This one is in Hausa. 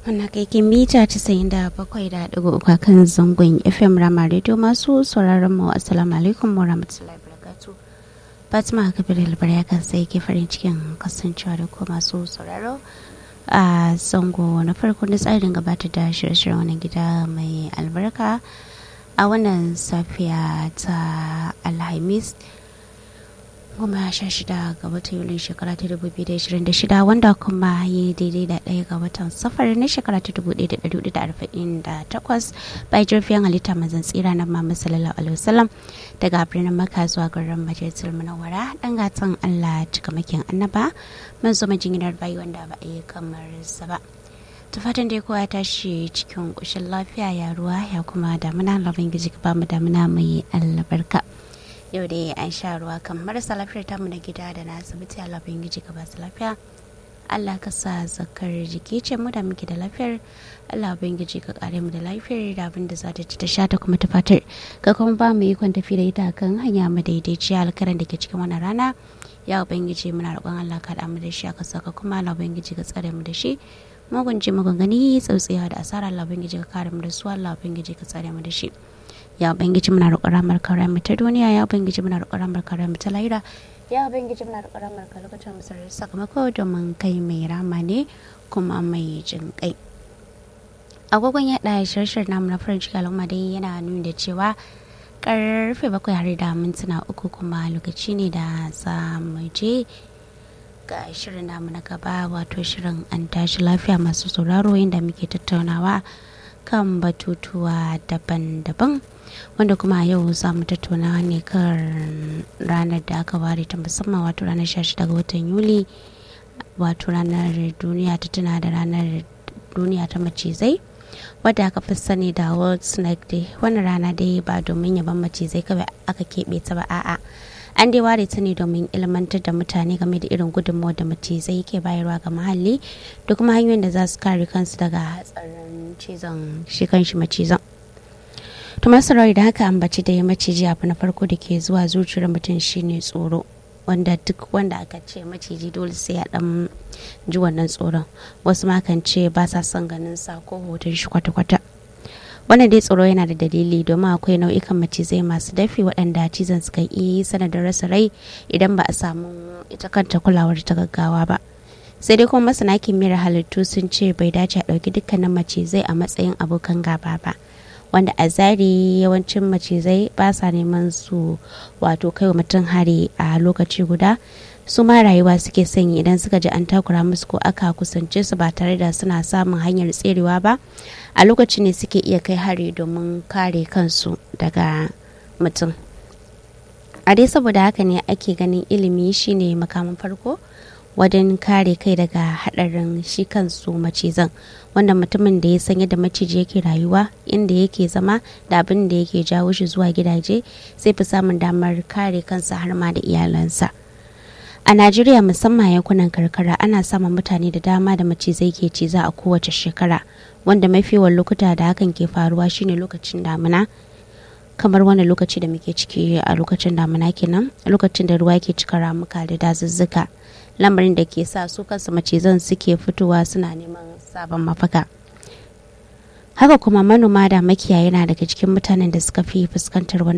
Wannan kaikin mita casa'in da bakwai da ɗigo uku kan zangon FM Rama Radio masu sauraron mu Assalamu alaikum wa rahmatullahi barakatu. Fatima Kabir ya kan sai ke farin cikin kasancewa da ko masu sauraro a zango na farko na tsarin gabatar da shirye-shiryen wannan gida mai albarka a wannan safiya ta Alhamis. goma sha shida ga watan yulin shekara ta dubu biyu da ashirin da shida wanda kuma yi daidai da ɗaya ga watan safar na shekara ta dubu ɗaya da ɗari hudu da arba'in da takwas bai jirfiyan halitta mazan tsira na mama sallallahu alaihi wasallam daga birnin maka zuwa garin majalisar munawwara ɗan gatan allah cikamakin annaba man zo majinginar bayi wanda ba a yi kamar sa ba ta fatan dai kowa ya tashi cikin ƙoshin lafiya ya ruwa ya kuma damuna labin gizi ka ba mu damuna mai albarka yau da an sha ruwa kan marasa lafiyar tamu na gida da na asibiti Allah bin giji ka basu lafiya Allah ka sa zakar jiki ce mu da muke da lafiyar Allah bin giji ka kare mu da lafiyar da abin da za ta ci ta sha ta kuma ta fatar ka kuma ba mu ikon tafi da ita kan hanya mu daidaiciya alkaran da ke cikin wannan rana ya ubangiji muna roƙon Allah ka da mu da shi aka saka kuma Allah ubangiji ka tsare mu da shi mugun ji mugun gani tsautsiya da asara Allah ubangiji ka kare mu da su Allah ubangiji ka tsare mu da shi ya ubangiji muna roƙon ramar kare mu ta duniya ya ubangiji muna roƙon ramar kare mu ta lahira ya ubangiji muna roƙon ramar kare mu ta musarar sakamako domin kai mai rama ne kuma mai jin kai agogon yaɗa shirshir namu na farin ciki al'umma dai yana nuni da cewa karfe bakwai har da mintuna uku kuma lokaci ne da za mu je ga shirin namu na gaba wato shirin an tashi lafiya masu sauraro inda muke tattaunawa kan batutuwa daban-daban wanda kuma yau za mu tattauna ne kan ranar da aka ware ta musamman wato ranar 16 ga watan yuli wato ranar duniya ta tuna da ranar duniya ta macizai wadda aka fi sani da world snake day wannan rana dai ba domin yaban macizai kawai aka keɓe ta ba a'a an dai ware ta ne domin ilmantar da mutane game da irin gudunmawar da macizai ke bayarwa ga muhalli da kuma hanyoyin da za su kare kansu daga hatsarin cizon shi kanshi macizan to masu da haka ambaci da ya maciji abu na farko da ke zuwa zuciyar mutum shine tsoro wanda duk wanda aka ce maciji dole sai ya dan ji wannan tsoron wasu ma kan ce ba sa son ganin sa ko hoton shi kwata-kwata wannan dai tsoro yana da dalili domin akwai nau'ikan macizai masu dafi waɗanda cizon suka iya yi sanadin rasa rai idan ba a samu ita kanta kulawar ta gaggawa ba sai dai kuma masana kimiyyar halittu sun ce bai dace a ɗauki dukkanin macizai a matsayin abokan gaba ba wanda a zari yawancin macizai ba sa neman su wato kai wa mutum hari a lokaci guda su ma rayuwa suke sanyi idan suka ji an takura musu ko aka kusance su ba tare da suna samun hanyar tserewa ba a lokacin ne suke iya kai hari domin kare kansu daga mutum a dai saboda haka ne ake ganin ilimi shine makamin farko wajen kare kai daga hadarin shi kansu macizan wanda mutumin da ya san yadda maciji yake rayuwa inda yake zama da abin da yake jawo shi zuwa gidaje sai fi samun damar kare kansa har ma da iyalansa a najeriya musamman yankunan karkara ana samun mutane da dama da macizai ke ciza a kowace shekara wanda mafi yawan lokuta da hakan ke faruwa shine lokacin damina kamar wani lokaci da muke ciki a lokacin damina kenan lokacin da ruwa ke cika ramuka da dazuzzuka lamarin da ke sa su kansu macizan suke fitowa suna neman sabon mafaka haka kuma manoma da makiyaya yana daga cikin mutanen da suka fi fuskantar wani